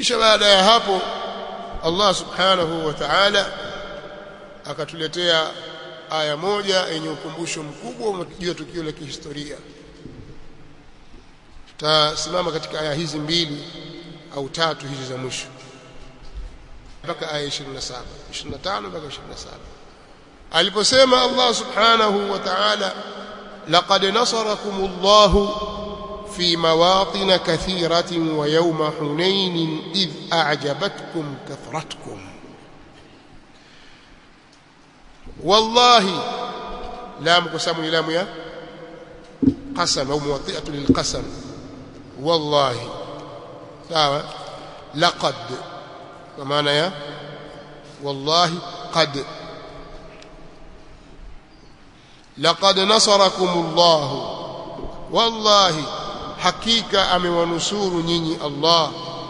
kisha baada ya hapo Allah subhanahu wa ta'ala akatuletea aya moja yenye ukumbusho mkubwa juu ya tukio la kihistoria tutasimama katika aya hizi mbili au tatu hizi za mwisho mpaka aya 27 25 mpaka 27 aliposema Allah subhanahu wa ta'ala laqad nasarakumullahu في مواطن كثيرة ويوم حنين إذ أعجبتكم كثرتكم والله لام قسم لام يا قسم أو موطئة للقسم والله سواء لقد ومعنى يا والله قد لقد نصركم الله والله hakika amewanusuru nyinyi Allah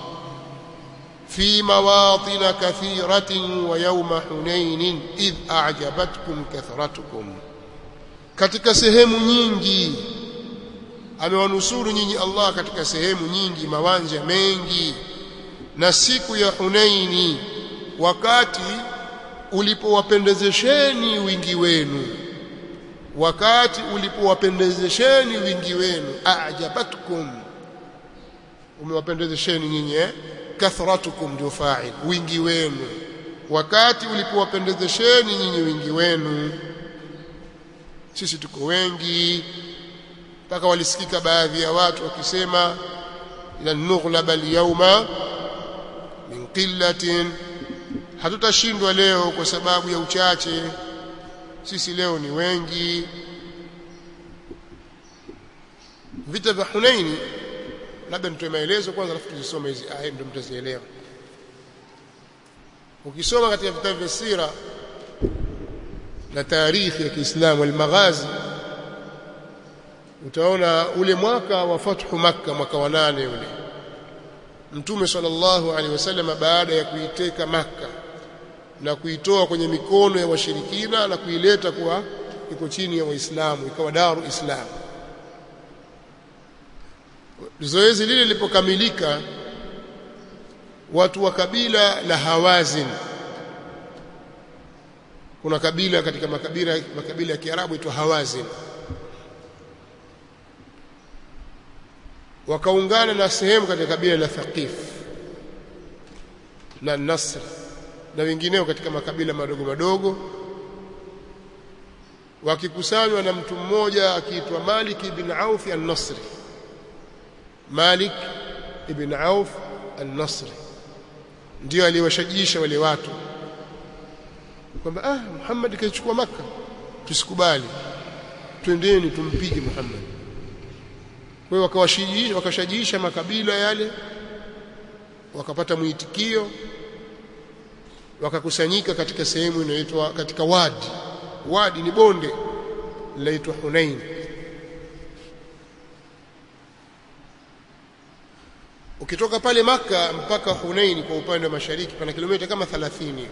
fi mawatin kathiratin wa yawma hunain idh a'jabatkum kathratukum katika sehemu nyingi amewanusuru nyinyi Allah katika sehemu nyingi mawanja mengi na siku ya Hunaini wakati ulipowapendezesheni wingi wenu wakati ulipowapendezesheni wingi wenu ajabatkum umewapendezesheni nyinyi eh kathratukum ndio fa'il wingi wenu wakati ulipowapendezesheni nyinyi wingi wenu sisi tuko wengi mpaka walisikika baadhi ya watu wakisema la nughlaba al-yawma min qillatin hatutashindwa leo kwa sababu ya uchache sisi leo ni wengi vita vya Hunaini labda nitoe maelezo kwanza alafu tuzisome hizi aya ndio mtazielewa ukisoma katika vitabu vya sira na tarikhi ya Kiislamu al-Maghazi utaona ule mwaka wa fathu Makka mwaka wa nane ule Mtume sallallahu alaihi wasallam baada ya kuiteka Makka na kuitoa kwenye mikono ya washirikina na kuileta kuwa iko chini ya Waislamu ikawa daru Islam. Zoezi lile lilipokamilika, watu wa kabila la Hawazin, kuna kabila katika makabila makabila ya Kiarabu itwa Hawazin, wakaungana na sehemu katika kabila la Thaqif na Nasr na wengineo katika makabila madogo madogo wakikusanywa na mtu mmoja akiitwa Malik ibn Auf al-Nasri Malik ibn Auf al-Nasri ndio aliwashajisha wale watu kwamba ah Muhammad kaichukua maka tusikubali twendeni tumpige Muhammad kwa hiyo wakawashajiisha wakashajiisha makabila yale wakapata mwitikio wakakusanyika katika sehemu inayoitwa katika wadi wadi ni bonde linaitwa Hunain ukitoka pale maka mpaka Hunain kwa upande wa mashariki pana kilomita kama 30 hivi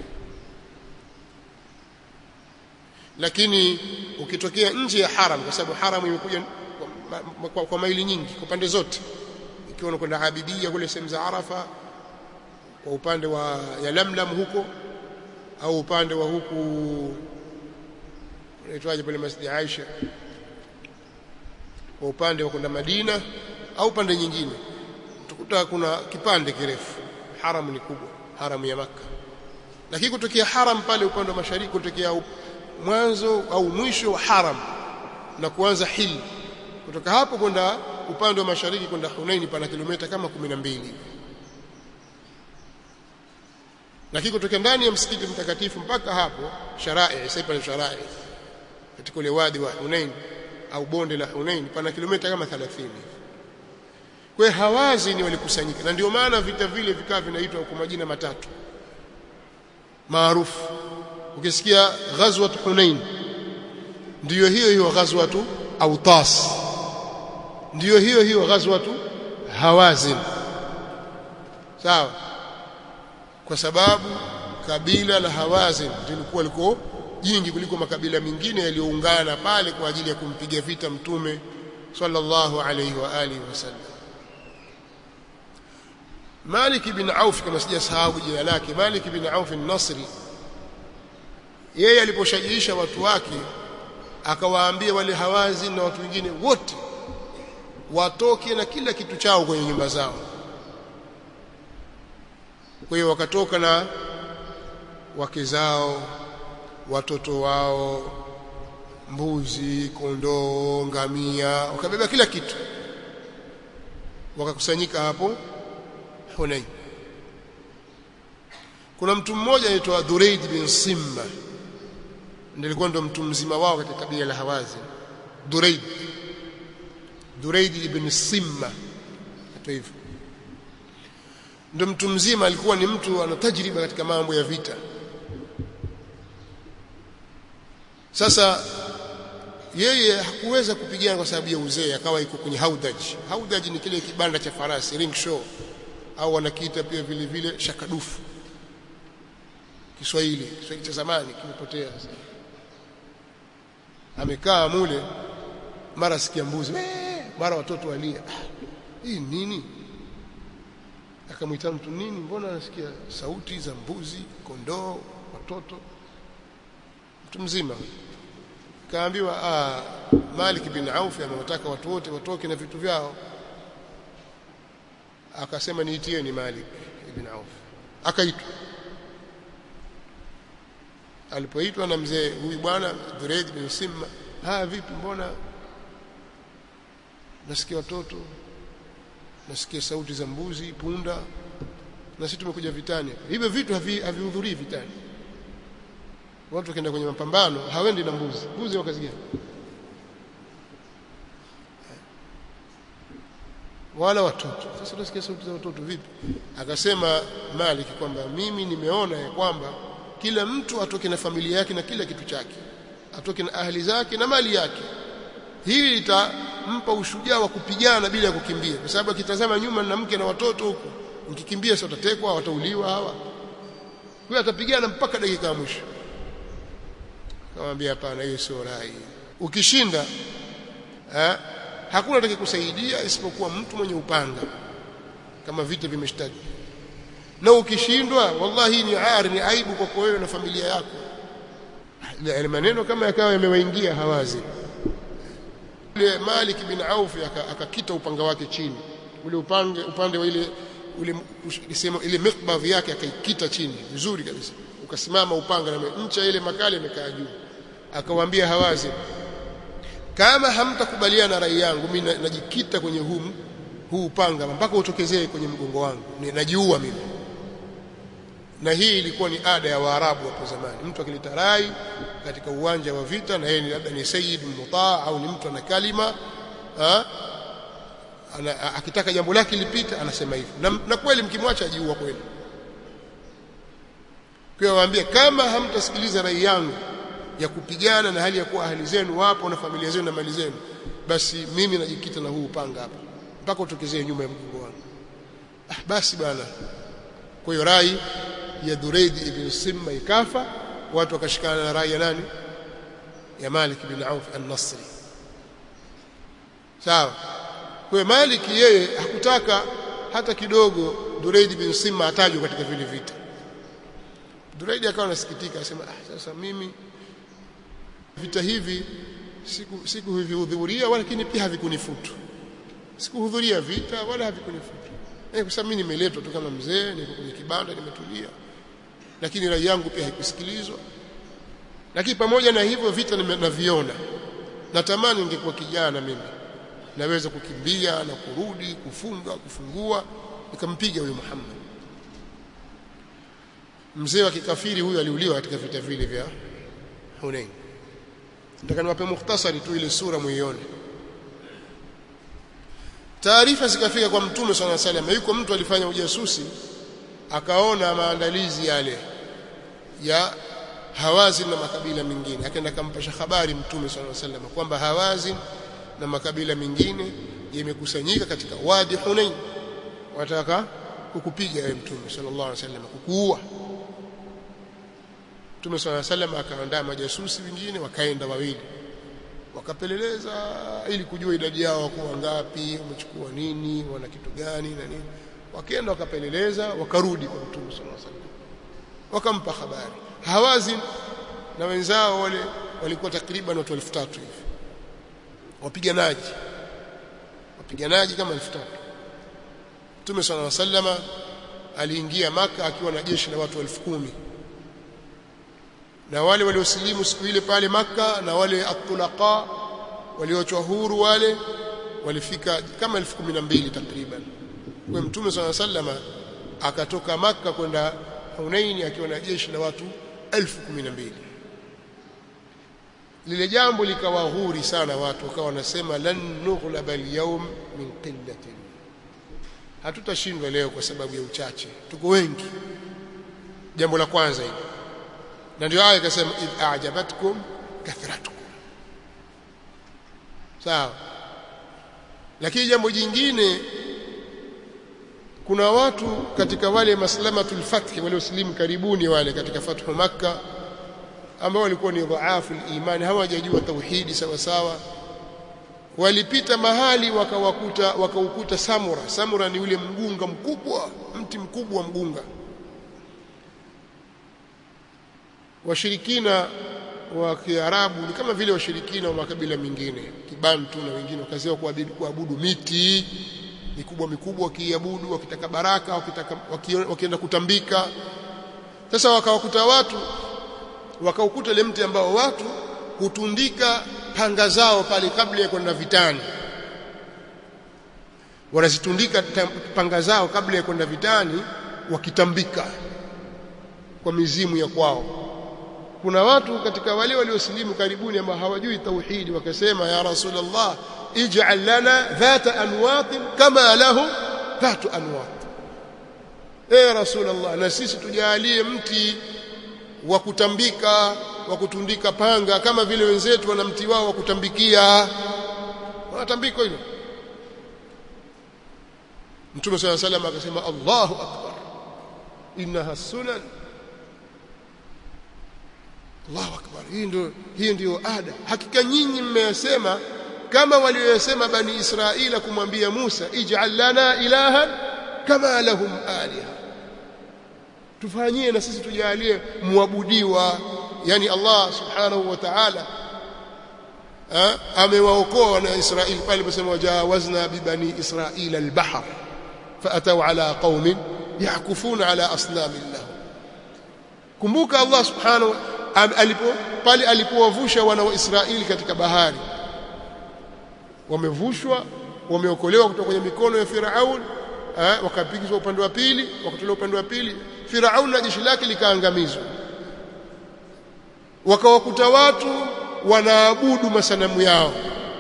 lakini ukitokea nje ya haram kwa sababu haram imekuja kwa, kwa, kwa maili nyingi kwa pande zote ikiwa unakwenda Abidia kule sehemu za Arafa kwa upande wa ya Lamlam huko au upande wa huku unaitwaje pale Masjid Aisha kwa upande wa kwenda Madina au pande nyingine utakuta kuna kipande kirefu haram ni kubwa haram ya maka lakini kutokea haram pale upande wa mashariki kutokea mwanzo au mwisho wa haram na kuanza hil kutoka hapo kwenda upande wa mashariki kwenda Hunaini pana kilomita kama 12 lakini kutokea ndani ya msikiti mtakatifu mpaka hapo sharai sasa pale sharai katika ule wadi wa Hunain au bonde la Hunain pana kilomita kama 30 kwa hiyo hawazi ni walikusanyika na ndio maana vita vile vikawa vinaitwa kwa majina matatu maarufu ukisikia ghazwat Hunain ndiyo hiyo hiyo ghazwatu Autas ndiyo hiyo hiyo ghazwatu Hawazin sawa kwa sababu kabila la Hawazin lilikuwa liko jingi kuliko makabila mengine yaliyoungana pale kwa ajili ya kumpiga vita mtume sallallahu alayhi wa alihi wasallam Malik bin Auf kama sijasahau jina lake Malik bin Auf an-Nasri yeye aliposhajiisha watu wake akawaambia wale hawazi na watu wengine wote watoke na kila kitu chao kwenye nyumba zao kwa hiyo wakatoka na wake zao watoto wao mbuzi kondoo ngamia wakabeba kila kitu wakakusanyika hapo Hunain kuna mtu mmoja anaitwa Dhuraid bin Simma ndiye alikuwa ndo mtu mzima wao katika kabila la Hawazi Dhuraid Dhuraid ibn Simma hata hivyo ndo mtu mzima alikuwa ni mtu ana tajriba katika mambo ya vita sasa yeye hakuweza kupigana kwa sababu ya uzee akawa yuko kwenye haudaj haudaj ni kile kibanda cha farasi ring show au wanakiita pia vile vile shakadufu Kiswahili Kiswahili cha zamani kimepotea sasa amekaa mule mara sikia mbuzi mara watoto walia hii nini akamwita mtu nini mbona anasikia sauti za mbuzi kondoo watoto mtu mzima kaambiwa ah Malik bin Auf amewataka watu wote watoke na vitu vyao akasema niitie ni Malik ibn Auf akaitwa alipoitwa na mzee huyu bwana Dhuraid bin Simma haya vipi mbona nasikia watoto nasikia sauti za mbuzi punda na sisi tumekuja vitani hivyo vitu havihudhurii havi vitani watu wakienda kwenye mapambano hawendi na mbuzi mbuzi wa kazi gani wala watoto sasa tunasikia sauti za watoto vipi akasema Malik kwamba mimi nimeona ya kwamba kila mtu atoke na familia yake na kila kitu chake atoke na ahli zake na mali yake hili litampa ushujaa wa kupigana bila ya kukimbia kwa sababu akitazama nyuma na mke na watoto huko ukikimbia sio watatekwa watauliwa hawa huyo atapigana mpaka dakika ya mwisho akamwambia hapana hiyo sio rai ukishinda eh, hakuna atakayekusaidia isipokuwa mtu mwenye upanga kama vita vimeshtaki na ukishindwa wallahi ni ari ni aibu kwako wewe na familia yako ile maneno kama yakawa yamewaingia hawazi ile Malik bin Auf akakita upanga wake chini ule upande upande wa ile ule sema ile mikbadh yake akaikita chini vizuri kabisa ukasimama upanga na ncha ile makali imekaa juu akawaambia hawazi kama hamtakubaliana na rai yangu mimi najikita kwenye huu huu upanga mpaka utokezee kwenye mgongo wangu najiua mimi na hii ilikuwa ni ada ya Waarabu hapo zamani mtu akileta rai katika uwanja wa vita na yeye labda ni sayyid mutaa au ni mtu ana kalima ha? Ana, akitaka jambo lake lipite anasema hivyo na, na kweli mkimwacha ajiua kweli kwa waambie kama hamtasikiliza rai yangu ya kupigana na hali ya kuwa ahli zenu wapo na familia zenu na mali zenu basi mimi najikita na huu upanga hapa mpaka utokezee nyuma ya mgongo wangu ah basi bwana kwa hiyo rai ya Dhuraid ibn Simma ikafa watu wakashikana na rai ya nani ya Malik bin Auf an-Nasri sawa kwa Malik yeye hakutaka hata kidogo Dhuraid bin Simma atajwe katika vile vita Dhuraid akawa anasikitika akasema ah sasa mimi vita hivi siku siku hivihudhuria lakini pia havikunifutu sikuhudhuria vita wala havikunifutu eh kwa sababu mimi nimeletwa tu kama mzee niko kwenye kibanda nimetulia lakini rai yangu pia haikusikilizwa lakini pamoja na hivyo vita naviona natamani ningekuwa kijana mimi naweza kukimbia na kurudi kufunga kufungua nikampiga huyo Muhammad mzee wa kikafiri huyu aliuliwa katika vita vile vya Hunain nataka niwape mukhtasari tu ile sura muione taarifa zikafika kwa mtume swalla salam yuko mtu alifanya ujasusi akaona maandalizi yale ya Hawazin na makabila mengine akaenda kampasha habari mtume swalla salam kwamba Hawazin na makabila mengine yamekusanyika katika wadi Hunain wataka kukupiga wewe mtume sallallahu alaihi wasallam kukuua Mtume swalla salam akaandaa majasusi wengine wakaenda wawili wakapeleleza ili kujua idadi yao wako ngapi wamechukua nini wana kitu gani na nini wakaenda wakapeleleza wakarudi kwa mtume sallallahu alaihi wasallam wakampa habari hawazin na wenzao wale walikuwa takriban watu 3000 hivi wapiganaji wapiganaji kama 3000 Mtume صلى الله عليه وسلم aliingia maka akiwa na jeshi la watu elfu kumi na wale waliosilimu siku ile pale maka na wale atulaqa walioachwa huru wale walifika kama elfu kumi na mbili takriban kwa Mtume صلى الله عليه وسلم akatoka maka kwenda Hunaini akiwa na jeshi la watu elfu kumi na mbili lile jambo likawaghuri sana watu wakawa wanasema lan nughlaba al-yawm min qillatin hatutashindwa leo kwa sababu ya uchache tuko wengi jambo la kwanza hili na ndio aya ikasema id a'jabatkum kathratukum sawa lakini jambo jingine kuna watu katika wale maslamatul fath walioslimu karibuni wale katika fathu makka ambao walikuwa ni dhaifu imani hawajajua tauhidi sawa sawa walipita mahali wakawakuta wakaukuta samura samura ni ule mgunga mkubwa mti mkubwa mgunga washirikina wa Kiarabu ni kama vile washirikina wa makabila mengine kibantu na wengine wakaziwa kuabudu, kuabudu miti mikubwa mikubwa wakiabudu wakitaka baraka wakitaka wakienda kutambika sasa wakawakuta watu wakaukuta ile mti ambao watu hutundika panga zao pale kabla ya kwenda vitani wanazitundika panga zao kabla ya kwenda vitani wakitambika kwa mizimu ya kwao kuna watu katika wale waliosilimu karibuni ambao hawajui tauhidi wakasema ya rasulullah ij'al lana dhata anwat kama lahu dhatu anwat eh rasulullah na sisi tujalie mti wa kutambika wa kutundika panga kama vile wenzetu wana mti wao wa kutambikia wanatambiko hilo Mtume صلى الله عليه وسلم akasema Allahu akbar innaha sunan Allahu akbar hii ndio hii ndio ada hakika nyinyi mmeyasema kama waliyosema bani Israila kumwambia Musa ij'al lana ilahan kama lahum aliha tufanyie na sisi tujalie muabudiwa yani Allah subhanahu wa ta'ala amewaokoa wana Israeli pale aliposema wajawazna bibani Israila al-bahr فأتوا على قوم يعكفون على أصنام الله kumbuka Allah subhanahu alipo pale alipowavusha wana wa Israeli katika bahari wamevushwa wameokolewa kutoka kwenye mikono ya Firaun wakapigizwa upande wa pili wakatolewa upande wa pili Firaun na jeshi lake likaangamizwa wakawakuta watu wanaabudu masanamu yao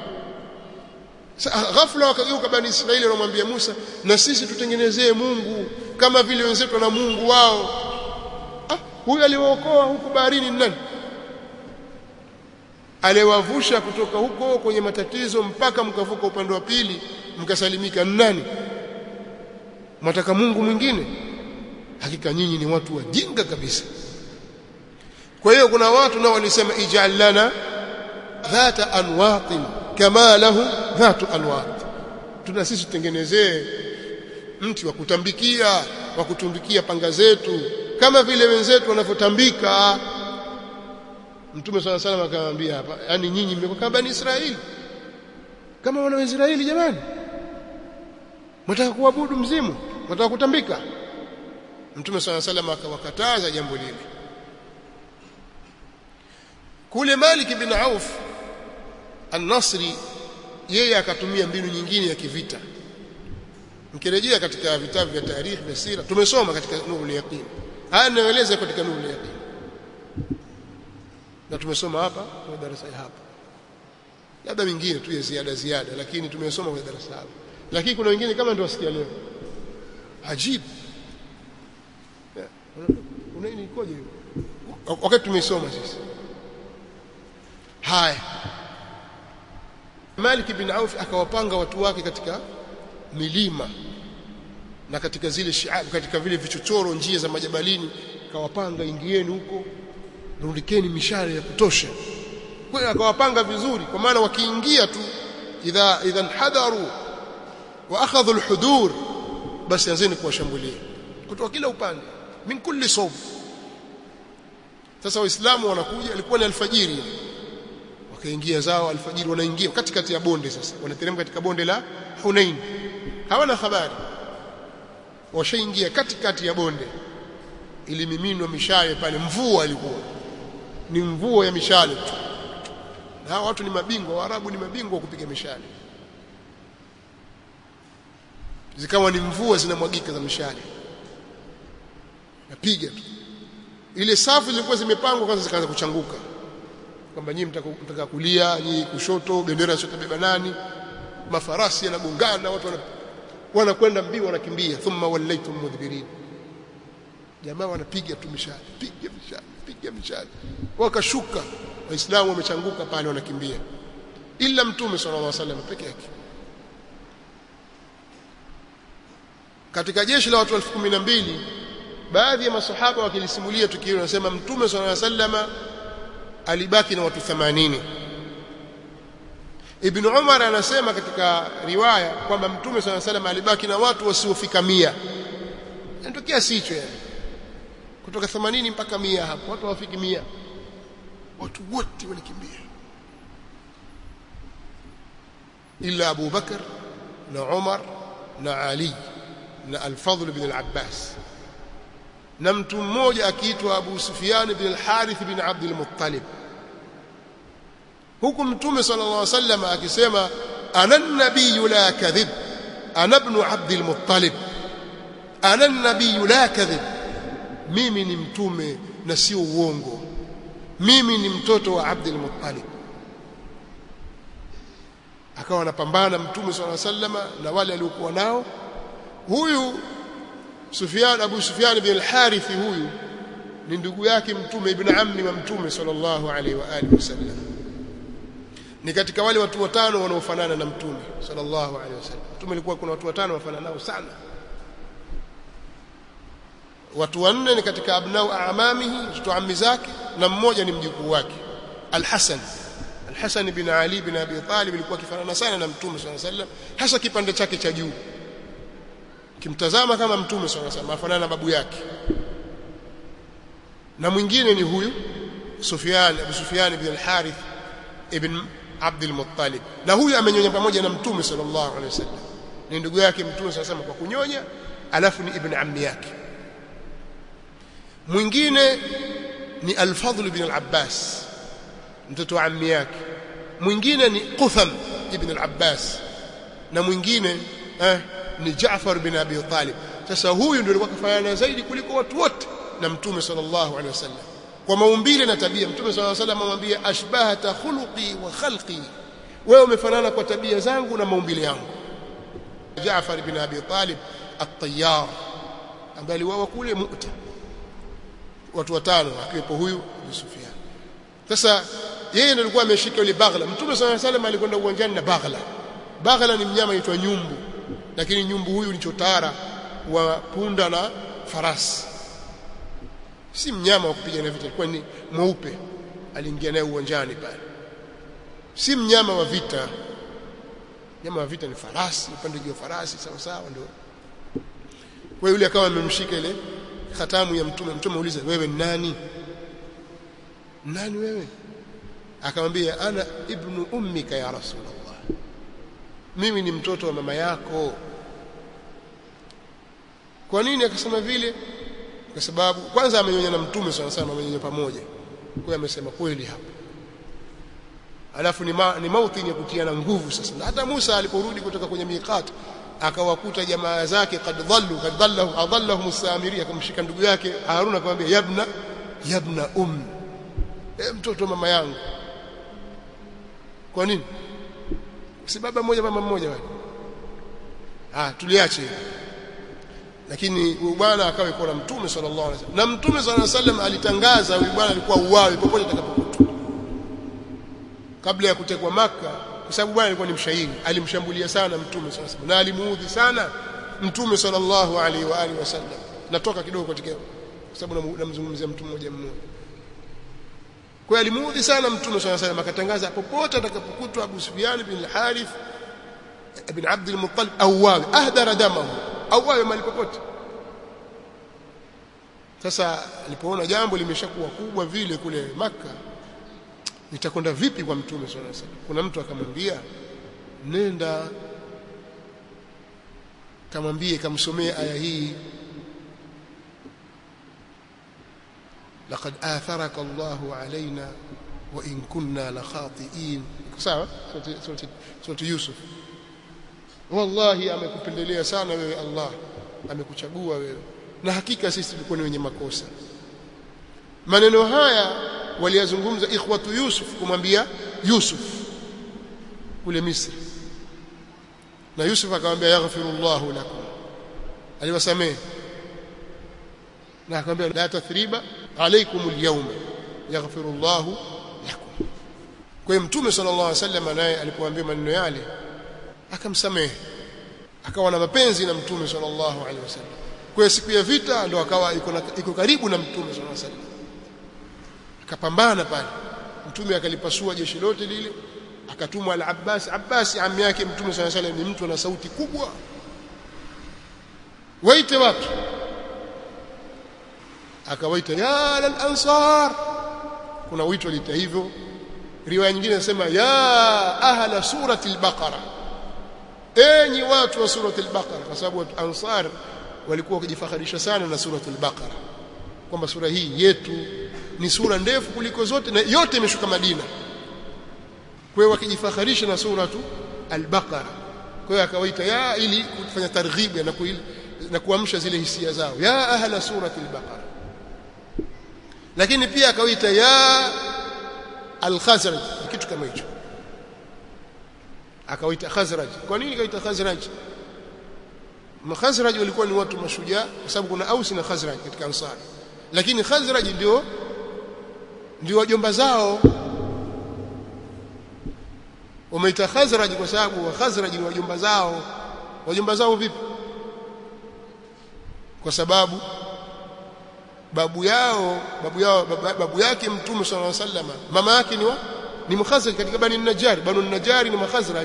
ghafla wakageuka bani Israeli wanamwambia Musa na sisi tutengenezee Mungu kama vile wenzetu na Mungu wao ah huyu aliwaokoa huko baharini nani aliwavusha kutoka huko kwenye matatizo mpaka mkavuka upande wa pili mkasalimika nani mtaka Mungu mwingine hakika nyinyi ni watu wajinga kabisa kwa hiyo kuna watu nao walisema ij'al lana dhata anwatin kama lahu dhatu anwat tuna sisi tutengenezee mti wa kutambikia wa kutumbikia panga zetu kama vile wenzetu wanavyotambika Mtume swalla salam akamwambia hapa yani nyinyi mmekuwa kama bani Israeli kama wana wa Israeli jamani mtaka kuabudu mzimu mtaka kutambika Mtume swalla salam akawakataza jambo lile kule Malik bin Auf An-Nasri yeye akatumia mbinu nyingine ya kivita mkirejea katika vitabu vya tarikhi vya sira tumesoma katika nurul yaqin haya naeleza katika nurul yaqin na tumesoma hapa kwa darasa hapa labda mingine tu ya ziada ziada lakini tumesoma kwa darasa hapa lakini kuna wengine kama ndio wasikia leo ajibu unaini ikoje wakati tumesoma sisi haya Malik bin Auf akawapanga watu wake katika milima na katika zile shiab katika vile vichochoro njia za majabalini akawapanga ingieni huko rundikeni mishale ya kutosha kwa hiyo akawapanga vizuri kwa maana wakiingia tu idha idha hadaru wa akhadhu alhudur basi anzeni kuwashambulia kutoka kila upande min kulli sawb sasa waislamu wanakuja ilikuwa ni alfajiri wakaingia zao alfajiri wanaingia katikati ya bonde sasa wanateremka katika bonde la Hunain hawana habari washaingia katikati ya bonde ilimiminwa mishale pale mvua ilikuwa ni mvua ya mishale tu na hawa watu ni mabingwa waarabu ni mabingwa wa kupiga mishale zikawa ni mvua zinamwagika za mishale napiga tu ile safu zilikuwa zimepangwa kwanza zikaanza kuchanguka kwamba nyinyi mtaka kulia nyinyi kushoto bendera zotabeba nani mafarasi yanagongana watu wanakwenda mbio wanakimbia thumma wallaytum mudbirin jamaa wanapiga tu mishale piga mishale piga mishale wakashuka waislamu wamechanguka pale wanakimbia ila mtume sallallahu alaihi wasallam peke yake katika jeshi la watu 12000 baadhi ya masahaba wakilisimulia tukio wanasema mtume sallallahu alaihi wasallam alibaki na watu 80 Ibn Umar anasema katika riwaya kwamba mtume sallallahu alaihi wasallam alibaki na watu wasiofika 100 ndio kiasi hicho yani kutoka 80 mpaka 100 hapo watu hawafiki 100 watu wote walikimbia ila Abu Bakar na Umar na Ali na Al-Fadl ibn al-Abbas na mtu mmoja akiitwa Abu Sufyan ibn al-Harith ibn Abd al-Muttalib huku mtume sallallahu alaihi wasallam akisema ana an-nabiy la kadhib ana ibn Abd al-Muttalib ana an-nabiy la kadhib mimi ni mtume na sio uongo mimi ni mtoto wa Abd al-Muttalib akawa anapambana mtume sallallahu alaihi wasallam na wale aliokuwa nao huyu Sufyan Abu Sufyan ibn al-Harith huyu ni ndugu yake mtume ibn ammi wa mtume sallallahu alaihi wa alihi wasallam ni katika wale watu watano wanaofanana na mtume sallallahu alaihi wasallam mtume alikuwa kuna watu watano wafanana nao sana watu wanne ni katika abnau amamihi mtoto ammi zake na mmoja ni mjukuu wake al-Hasan al-Hasan ibn Ali ibn Abi Talib alikuwa kifanana sana na mtume sallallahu alaihi wasallam hasa kipande chake cha juu kimtazama kama mtume sallallahu alaihi wasallam afanana na babu yake na mwingine ni huyu Sufyan Abu Sufyan ibn al-Harith ibn Abd al-Muttalib na huyu amenyonya pamoja na mtume sallallahu alaihi wasallam ni ndugu yake mtume sallallahu alaihi wasallam kwa kunyonya alafu ni ibn ammi yake mwingine ni al-Fadl ibn al-Abbas mtoto wa ammi yake mwingine ni Qutham ibn al-Abbas na mwingine eh, ni Jaafar bin Abi Talib sasa huyu ndio alikuwa kafanana zaidi kuliko watu wote na mtume sallallahu alaihi wasallam kwa maumbile na tabia mtume sallallahu alaihi wasallam amwambia ashbahata khuluqi wa khalqi wewe umefanana kwa tabia zangu na maumbile yangu Jaafar bin Abi Talib at-Tayyar ambaye aliwawa kule Mu'ta watu watano akiwepo huyu Abu Sufyan sasa yeye ndiye alikuwa ameshika ile baghla mtume sallallahu alaihi wasallam alikwenda uwanjani na baghla baghla ni mnyama aitwa nyumbu lakini nyumbu huyu ni chotara wa punda na farasi si mnyama wa kupigana vita alikuwa ni mweupe aliingia naye uwanjani pale si mnyama wa vita mnyama wa vita ni farasi upande juu farasi sawa sawa ndio kwa yule akawa amemshika ile khatamu ya mtume mtume auliza wewe ni nani nani wewe akamwambia ana ibnu ummika ya rasulullah mimi ni mtoto wa mama yako kwa nini akasema vile kwa sababu kwanza amenyonya na mtume sana sana amenyonya pamoja kwa hiyo amesema kweli hapo alafu ni, ma, ni mauti ya kutiana nguvu sasa na hata Musa aliporudi kutoka kwenye miqat akawakuta jamaa zake kad dhallu kad dhallahu adallahum as-samiri akamshika ndugu yake Harun akamwambia yabna yabna um e, mtoto mama yangu kwa nini si baba mmoja mama mmoja wale ah tuliache lakini huyu bwana akawa yuko na mtume sallallahu alaihi wasallam na mtume sallallahu alaihi wasallam alitangaza huyu bwana alikuwa uwawe popote atakapokutwa kabla ya kutekwa maka kwa sababu bwana alikuwa ni mshairi alimshambulia sana mtume sallallahu alaihi wasallam na alimuudhi sana mtume sallallahu alaihi wa alihi wasallam natoka kidogo katika kwa sababu namzungumzia mtu mmoja mmoja kwa hiyo alimuudhi sana mtume sallallahu alaihi wasallam akatangaza popote atakapokutwa Abu Sufyan bin al-Harith ibn Abd al-Muttalib awawi ahdara damahu au awe mahali popote sasa alipoona jambo limeshakuwa kubwa vile kule maka nitakwenda vipi kwa mtume sallallahu alaihi wasallam kuna mtu akamwambia nenda kamwambie kamsomee aya hii laqad atharaka Allahu alaina wa in kunna la khati'in sawa surati Yusuf wallahi amekupendelea sana wewe Allah amekuchagua wewe na hakika sisi tulikuwa ni wenye makosa maneno haya waliyazungumza ikhwatu Yusuf kumwambia Yusuf kule Misri na Yusuf akamwambia yaghfirullahu lakum aliwasamehe na akamwambia la tathriba alaykum alyawma yaghfirullahu lakum kwa hiyo mtume sallallahu alaihi wasallam naye alipoambia maneno yale akamsamehe akawa na mapenzi na mtume sallallahu alaihi wasallam kwa hiyo siku ya vita ndo akawa iko karibu na mtume sallallahu alaihi wasallam akapambana pale mtume akalipasua jeshi lote lile akatumwa al-Abbas Abbas ammi yake mtume sallallahu alaihi wasallam ni mtu ana sauti kubwa waite watu akawaita ya al-ansar kuna wito lita hivyo riwaya nyingine inasema ya ahla surati al-baqara enyi watu wa surati al-baqara kwa sababu ansar walikuwa wakijifakharisha sana na surati al-baqara kwamba sura hii yetu ni sura ndefu kuliko zote na yote imeshuka Madina kwa hiyo wakijifakharisha na suratu al-baqara kwa hiyo akawaita ya ili kufanya targhib na kuil, na kuamsha zile hisia zao ya ahla surati al-baqara lakini pia akawaita ya al-khazraj kitu kama hicho akawaita khazraj kwa nini akawaita khazraj Khazraj walikuwa ni watu mashujaa kwa sababu kuna Aus na Khazraj katika Ansar lakini Khazraj ndio ndio wajomba zao wameita Khazraj kwa sababu wa Khazraj ni wajomba zao wajomba zao vipi kwa sababu babu yao babu yao babu, babu yake mtume sallallahu alaihi wasallam mama yake ni wa ni Mukhazraj katika Bani Najjar Bani Najjar ni Mukhazraj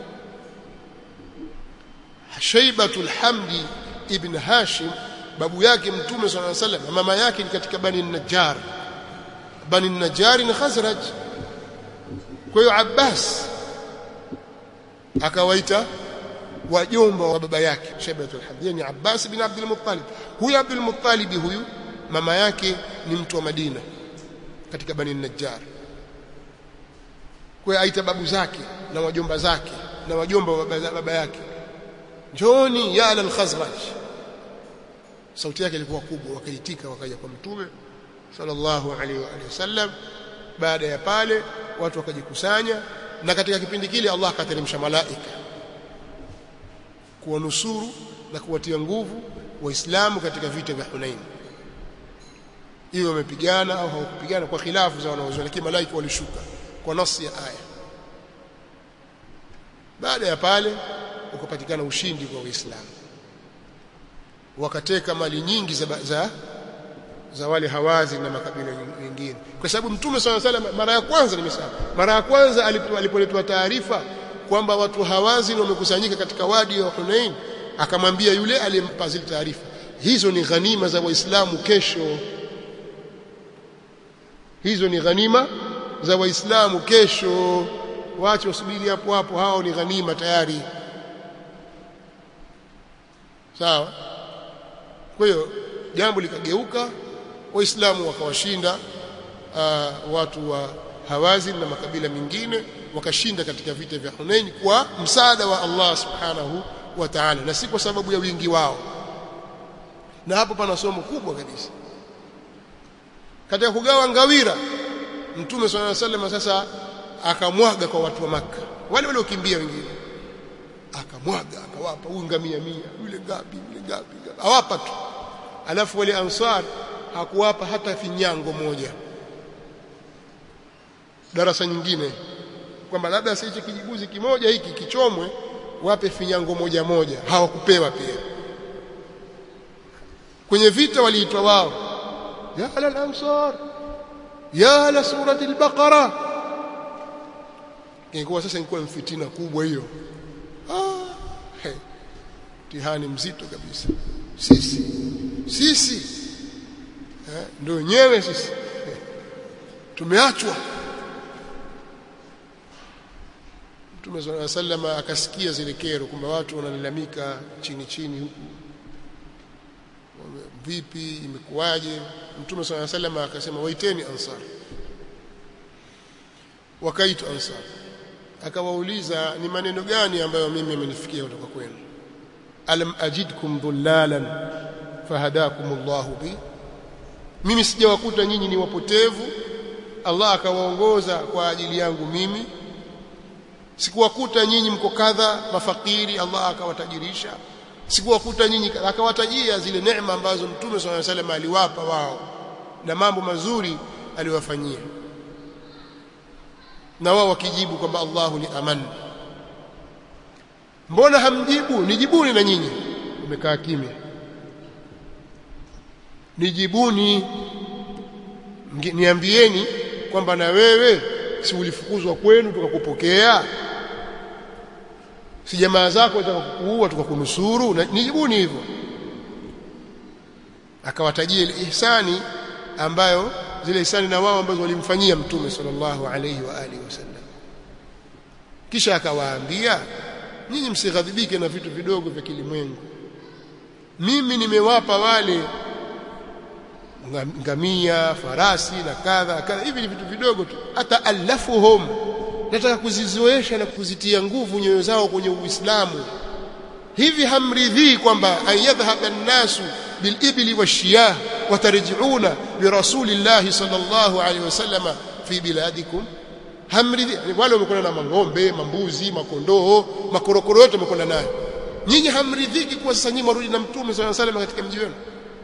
Shaibatul Hamdi ibn Hashim babu yake mtume sallallahu alaihi wasallam mama yake ni katika Bani Najjar Bani Najjar ni Khazraj kwa hiyo Abbas akawaita wajomba wa baba yake Shaibatul Hamdi yani Abbas bin Abdul Muttalib huyu Abdul Muttalib huyu mama yake ni mtu wa Madina katika Bani Najjar kwa hiyo aita babu zake na wajomba zake na wajomba wa baba yake njoni ya ala al-khazraj sauti yake ilikuwa kubwa wakaitika wakaja kwa mtume sallallahu alaihi wa alihi wasallam baada ya pale watu wakajikusanya na katika kipindi kile Allah akateremsha malaika kuwanusuru na kuwatia nguvu waislamu katika vita vya Hunain hiyo wamepigana au hawakupigana kwa khilafu za wanaozua lakini malaika walishuka kwa nasi ya aya baada ya pale ukapatikana ushindi kwa Uislamu wakateka mali nyingi za, za za wale hawazi na makabila mengine kwa sababu mtume swalla salam mara ya kwanza nimesema mara ya kwanza alipoletwa taarifa kwamba watu hawazi wamekusanyika katika wadi wa Hunain akamwambia yule aliyempa zile taarifa hizo ni ghanima za waislamu kesho hizo ni ghanima za waislamu kesho waache wasubiri hapo hapo hao ni ghanima tayari sawa kwa hiyo jambo likageuka waislamu wakawashinda uh, watu wa hawazin na makabila mengine wakashinda katika vita vya Hunain kwa msaada wa Allah subhanahu wa ta'ala na si kwa sababu ya wingi wao na hapo pana somo kubwa kabisa katika kugawa ngawira mtume swalla sallam sasa akamwaga kwa watu wa maka wale waliokimbia wengine akamwaga akawapa huyu ngamia mia yule ngapi yule ngapi awapa tu alafu wale ansar hakuwapa hata finyango moja darasa nyingine kwamba labda sisi kijibuzi kimoja hiki kichomwe wape finyango moja moja hawakupewa pia kwenye vita waliitwa wao ya ala ansar ya ala surati al-baqara ingekuwa sasa ingekuwa mfitina kubwa hiyo ah, hey. mtihani mzito kabisa sisi sisi eh, ndio wenyewe sisi tumeachwa Mtume صلى الله عليه وسلم akasikia zile kero kwamba watu wanalalamika chini chini huku vipi imekuwaje Mtume صلى الله عليه وسلم akasema waiteni ansar wakaitu ansar akawauliza ni maneno gani ambayo mimi yamenifikia kutoka kwenu alam ajidkum dhullalan fahadakum Allahu bi mimi sijawakuta nyinyi ni wapotevu Allah akawaongoza kwa ajili yangu mimi sikuwakuta nyinyi mko kadha mafakiri Allah akawatajirisha sikuwakuta nyinyi akawatajia zile neema ambazo Mtume swalla salam aliwapa wao na mambo mazuri aliwafanyia na wao wakijibu kwamba Allahu ni aman mbona hamjibu nijibuni na nyinyi umekaa kimya nijibuni niambieni kwamba na wewe si ulifukuzwa kwenu tukakupokea si jamaa zako watakakuua tukakunusuru nijibuni hivyo akawatajia ile ihsani ambayo zile ihsani na wao ambazo walimfanyia mtume sallallahu alayhi wa alihi wasallam kisha akawaambia nyinyi msighadhibike na vitu vidogo vya kilimwengu mimi nimewapa wale ngamia farasi na kadha kadha hivi ni vitu vidogo tu hata alafuhum nataka kuzizoesha na kuzitia nguvu nyoyo zao kwenye uislamu hivi hamridhii kwamba ayadhhab an-nasu bilibli washiyah watarji'una birasulillahi sallallahu alaihi wasallam fi biladikum hamridhi wale wamekwenda na mang'ombe mambuzi makondoo makorokoro yote wamekwenda nayo nyinyi hamridhiki kwa sasa nyinyi marudi na mtume sallallahu alaihi wasallam katika mji wenu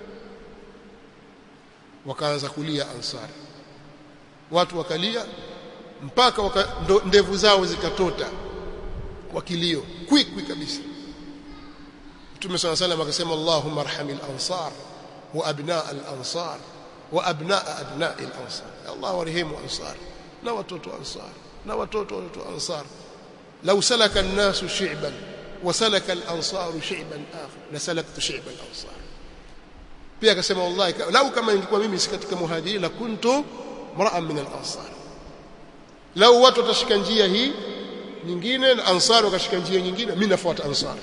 wakaanza kulia ansari watu wakalia mpaka waka, ndo, ndevu zao zikatota kwa kilio kwikwi kabisa Mtume صلى الله عليه وسلم akasema Allahumma arhamil ansar wa abnaa al ansar wa abnaa abnaa al ansar Allah warehemu ansar na watoto ansar na watoto watoto ansar law salaka an-nasu shi'ban wa salaka al ansar shi'ban akhar la salaktu shi'ban al ansar pia akasema wallahi lau kama ingekuwa mimi si katika muhajirin la kuntu mra'an min al-ansar lau watu watashika njia hii nyingine na ansar wakashika njia nyingine mimi nafuata ansar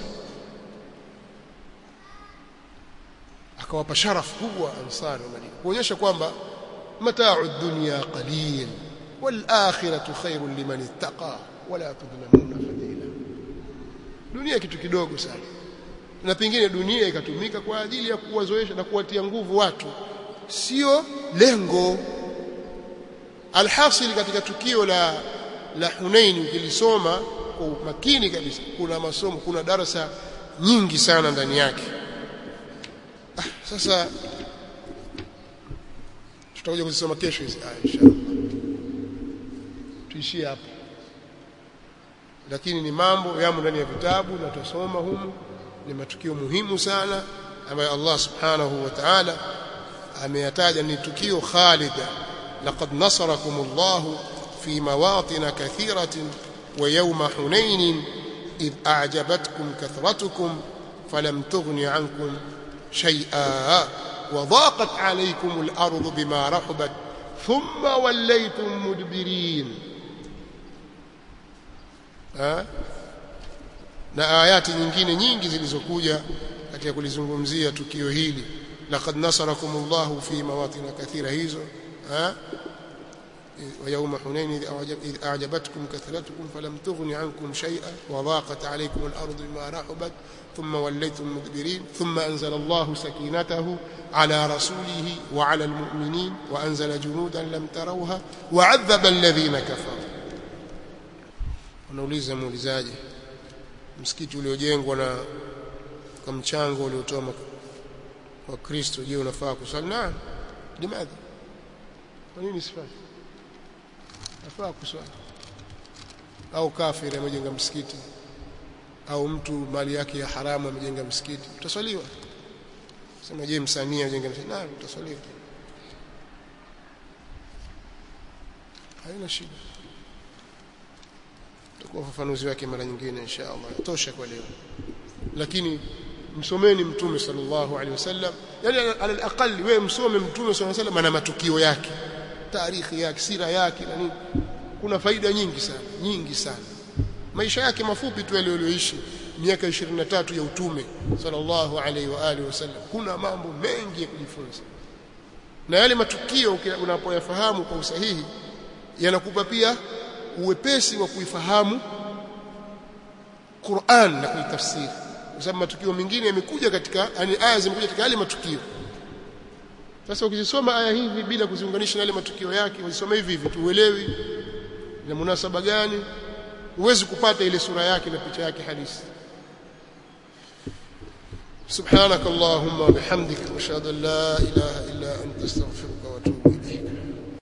akawapa sharaf kubwa ansar wa Madina kuonyesha kwamba mata'u dunya qalil wal akhiratu khairun liman ittaqa wala tudlamuna fadila dunia kitu kidogo sana na pengine dunia ikatumika kwa ajili ya kuwazoesha na kuwatia nguvu watu sio lengo alhasil katika tukio la la Hunain ukilisoma kwa umakini kabisa kuna masomo kuna darasa nyingi sana ndani yake ah, sasa tutakuja kuzisoma kesho hizi ah, inshallah tuishie hapo lakini ni mambo yamo ndani ya vitabu na tutasoma humu ni matukio muhimu sana ambayo Allah subhanahu wa ta'ala ameyataja ni tukio khalida laqad nasarakum Allah fi mawatin kathiratin wa yawma hunain id a'jabatkum kathratukum falam tughni ankum shay'a wa dhaqat alaykum al-ardu bima rahabat thumma wallaytum mudbirin ha na ayati nyingine nyingi zilizokuja katika kulizungumzia tukio hili laqad nasarakumullahu fi mawatin kathira hizo ha ويوم حنين إذ أعجبتكم كثرتكم فلم تغن عنكم شيئا وضاقت عليكم الأرض بما رحبت ثم وليتم مدبرين ثم أنزل الله سكينته على رسوله وعلى المؤمنين وأنزل جنودا لم تروها وعذب الذين كفروا ونوليز مولزاجه msikiti uliojengwa na kwa mchango uliotoa kwa Kristo je unafaa kusali na limadha kwa nini sifai nafaa kusali au kafiri amejenga msikiti au mtu mali yake ya haramu amejenga msikiti utaswaliwa sema je msanii ajenga msikiti na utaswaliwa haina shida tutakuwa ufafanuzi wake mara nyingine insha Allah tosha kwa leo lakini msomeni mtume sallallahu alaihi wasallam yani ala alaqali wewe msome mtume sallallahu alaihi wasallam na matukio yake tarikhi yake sira yake na nini kuna faida nyingi sana nyingi sana maisha yake mafupi tu aliyoishi miaka 23 ya utume sallallahu alaihi wa alihi wasallam kuna mambo mengi ya kujifunza na yale matukio unapoyafahamu kwa usahihi yanakupa pia uwepesi wa kuifahamu Qur'an na kuitafsiri kwa sababu matukio mengine yamekuja katika yani aya zimekuja katika yale matukio sasa ukizisoma aya hivi bila kuziunganisha na yale matukio yake uzisome hivi hivi tuuelewi na munasaba gani huwezi kupata ile sura yake na picha yake halisi سبحانك اللهم وبحمدك اشهد ان لا اله الا انت استغفرك